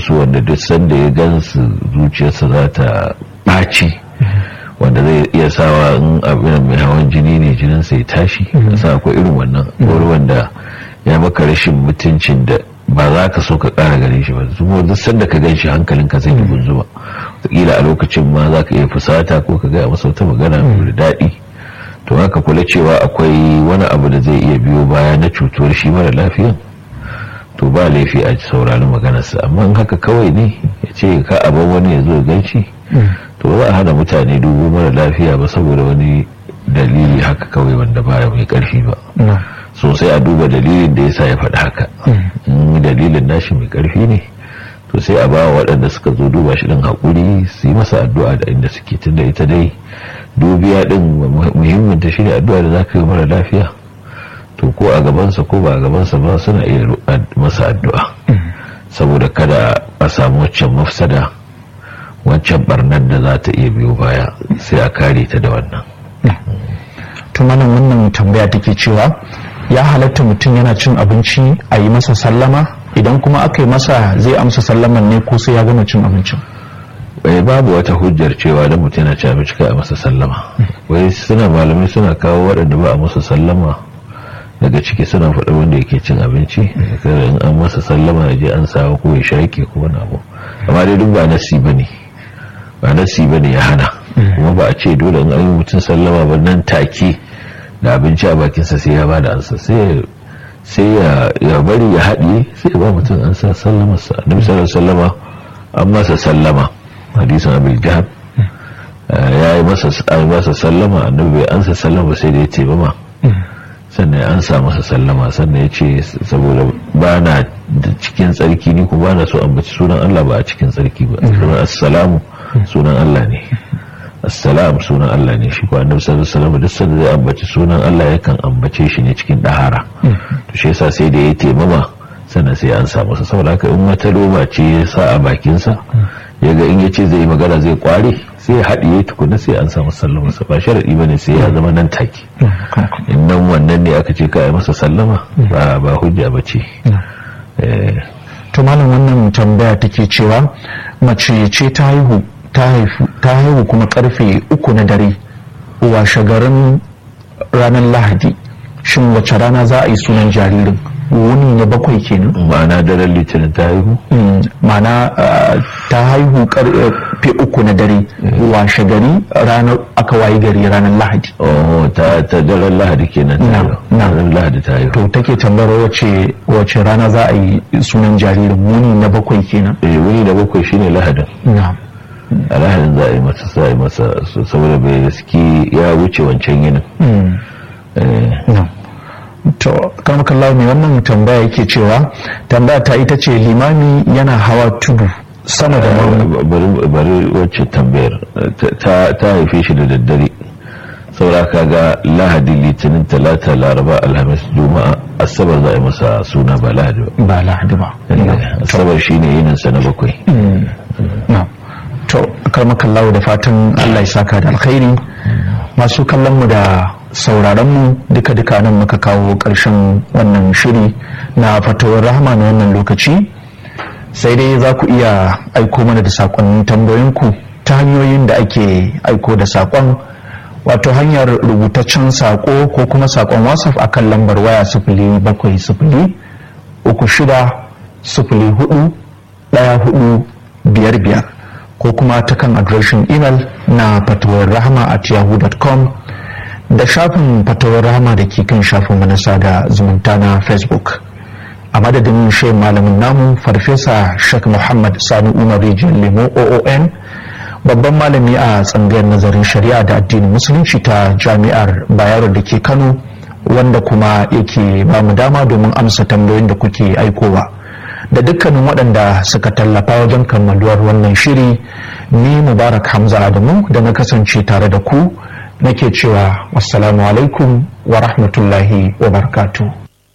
wasu wanda duk sanda ya gansu zuciyarsa za ta ɓaci wanda zai iya sawa in abin mai hawan jini ne jininsa ya tashi sa akwai irin wannan wani wanda ya maka rashin mutuncin da ba za ka so ka ƙara gare shi ba zuwa duk sanda ka gan shi hankalinka zai yi gunzuma wataƙila a lokacin ma za ka iya fusata ko ka gaya masa wata magana da daɗi to haka kula cewa akwai wani abu da zai iya biyo baya na cutuwar shi mara lafiyan to ba laifi a saurari maganarsa amma in haka kawai ne ya ce ka abin wani ya zo gan shi to ba a hana mutane dubu mara lafiya ba saboda wani dalili haka kawai wanda ba mai karfi ba sosai a duba dalilin da ya sa ya faɗi haka in dalilin nashi mai karfi ne to sai a ba waɗanda suka zo duba shi ɗin haƙuri su yi masa addu'a da inda suke tunda ita dai dubiya ɗin muhimmin ta shi ne addu'a da za ka yi mara lafiya to ko a gabansa ko ba a gabansa ba suna iya masa addu'a saboda kada a samu waccan mafsada waccan barnar da za ta iya biyo baya sai a kare ta da wannan tumanin wannan tambaya take cewa ya halatta mutum yana cin abinci a yi masa sallama idan kuma aka yi masa zai amsa sallaman ne ko sai ya gama cin abincin bai babu wata hujjar cewa da mutum yana ci abinci kai a masa sallama wai suna malamai suna kawo waɗanda ba a masa sallama daga ciki suna faɗa wanda yake cin abinci kada in an masa sallama ya je an sawa ko ya shaike ko wani abu amma dai duk ba nasi bane ba nasi bane ya hana kuma ba a ce dole in an yi mutum sallama ba nan take da abinci a bakinsa sai ya bada ansa sai sai ya bari ya haɗiye sai ya ba mutum an sa sallama sa annabi sallallahu sallama an masa sallama hadisin abil jahab ya yi masa sallama annabi bai ansa sallama sai da ya ce ba ma sannan ya ansa masa sallama sannan ya ce saboda ba na cikin tsarki ni kuma ba na so ambaci sunan Allah ba a cikin tsarki ba sunan assalamu sunan Allah ne assalam sunan Allah ne shi ko annabi sallallahu alaihi wasallam duk sanda zai ambaci sunan Allah yakan ambace shi ne cikin dahara to shi yasa sai da ya taimama sannan sai an sa masa saboda haka in wata roba ce ya sa a bakin sa yaga in yace zai magana zai kware sai ya haɗiye tukuna sai an samu sallama sa ba sharadi bane sai ya zama nan take in nan wannan ne aka ce ka yi masa sallama ba ba hujja bace to malam wannan tambaya take cewa mace ce ta haihu ta haihu kuma karfe uku na dare washe garin ranar lahadi shin wace rana za a yi sunan jaririn wuni na bakwai kenan ma'ana daren litinin ta haihu ma'ana ta haihu karfe uku na dare washe gari ranar aka wayi gari ranar lahadi oh ta ta daren lahadi kenan ranar lahadi ta haihu to take tambayar wace wace rana za a yi sunan jaririn wuni na bakwai kenan eh wuni na bakwai shine lahadin na'am a lahadin za a yi masa za a yi masa saboda bai gaski ya wuce wancan yinin to karmakallahu mai wannan tambaya yake cewa tambaya ta ita ce limami yana hawa tudu sama da bari wacce tambayar ta haife shi da daddare saboda kaga lahadi litinin talata laraba alhamis juma'a asabar za a yi masa suna ba lahadi ba ba lahadi ba asabar shine yininsa na bakwai to karmakallahu da fatan allah ya saka da alkhairi masu kallon mu da sauraron mu duka duka nan muka kawo ƙarshen wannan shiri na fatawar rahama na wannan lokaci sai dai za ku iya aiko mana da saƙonnin tambayoyinku ta hanyoyin da ake aiko da saƙon wato hanyar rubutaccen saƙo ko kuma saƙon whatsapp a kan lambar waya sifili bakwai sifili uku shida sifili hudu ɗaya hudu biyar biyar ko kuma ta kan adireshin imel na fatawar rahama at yahoo.com da shafin fatawar rahama da ke kan shafin manasa da zumunta na facebook a madadin shi malamin namu farfesa shek muhammad sani umar rijiyar lemo oon babban malami a tsangayar nazarin shari'a da addinin musulunci ta jami'ar bayero da ke kano wanda kuma yake ba mu dama domin amsa tambayoyin da kuke aikowa da dukkanin waɗanda suka tallafa wajen kammaluwar wannan shiri ni mubarak hamza adamu da na kasance tare da ku nake cewa wassalamu alaikum wa rahmatullahi wa barakatuh